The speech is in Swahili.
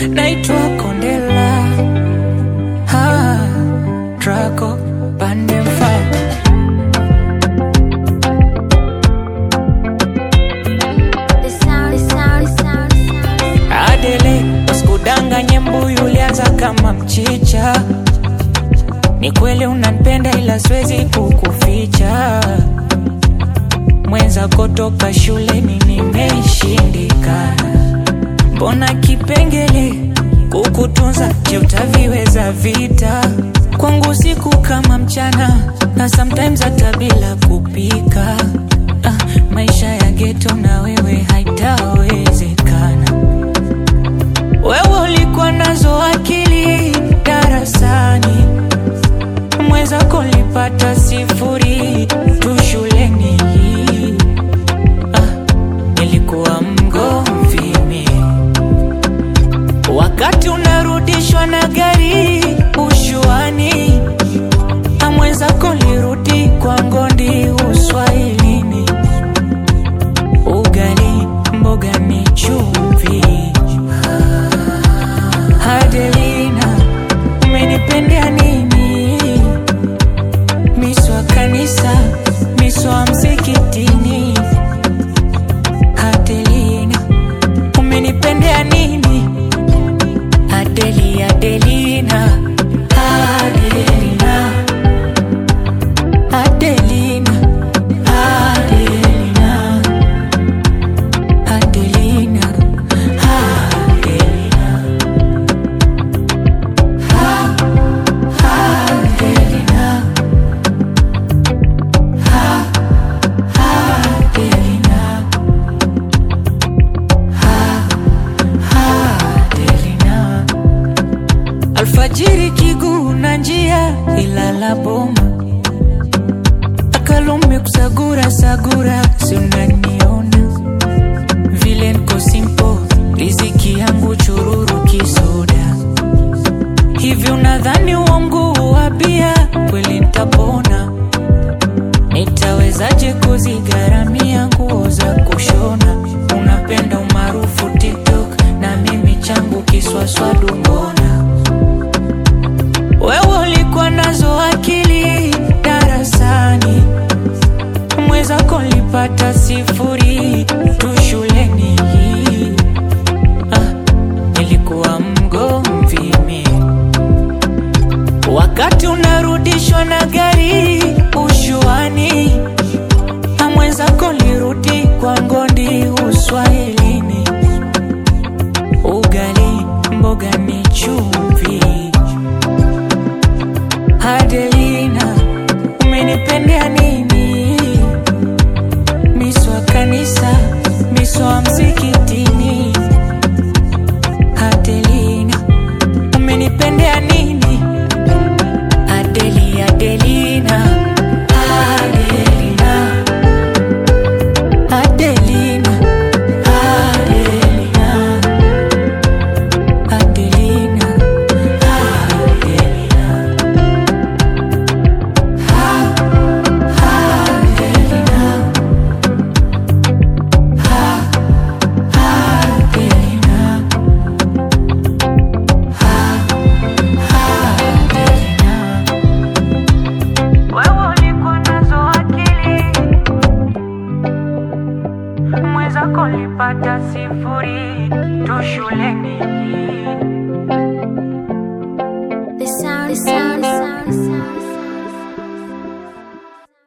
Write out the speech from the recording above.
naitwa Kondela ha, Draco Pandemfa The sound, the sound, the sound, the sound. Adele, usikudanganye mbuyu ulianza kama mchicha. Ni kweli unanipenda ila siwezi kukuficha. Mwenza kutoka shuleni nimeshindikana. Mbona kipengele kukutunza, je, utaviweza vita? Kwangu siku kama mchana na sometimes hata bila kupika. Ah, maisha ya geto na wewe haitawezekana. Wewe ulikuwa nazo akili darasani, mwenzako lipata sifuri tu shuleni. Ah, nilikuwa mgomvi mimi wakati unarudishwa na gari ushuani, na mwenzako lirudi kwa ngondi uswahilini. Ugali mboga ni chumvi. Adelina, umenipendea nini? Miswa kanisa, miswa msikitini. Adelina, umenipendea nini? Adeli, Adelina, Adelina, Adelina, Adelina, Adelina, Adelina, Adelina, Adelina, Adelina. Alfajiri kiguu na njia ilala boma akalume kusagura sagura, si unaniona vile nko simpo, riziki yangu chururu kisoda hivi, unadhani uongo wa bia kweli nitapona? Nitawezaje kuzigharamia nguo za kushona? Unapenda umaarufu TikTok na mimi changu kiswaswadu, mbona wewe ulikuwa nazo akili darasani, mwenzako lipata sifuri tu shuleni. Ah, nilikuwa mgomvi mimi wakati unarudishwa na gari ushuani, na mwenzako lirudi kwa ngondi uswahilini. Ugali mboga ni chumvi. Adelina, umenipendea nini? Miswa kanisa, miswa msikitini. Adelina, umenipendea nini? Adeli, Adelina, Adelina, Adelina, Adelina, Adelina, Adelina, Adelina, Adelina, Adelina. Wewe ulikuwa nazo akili, mwenzako lipata sifuri tu shuleni.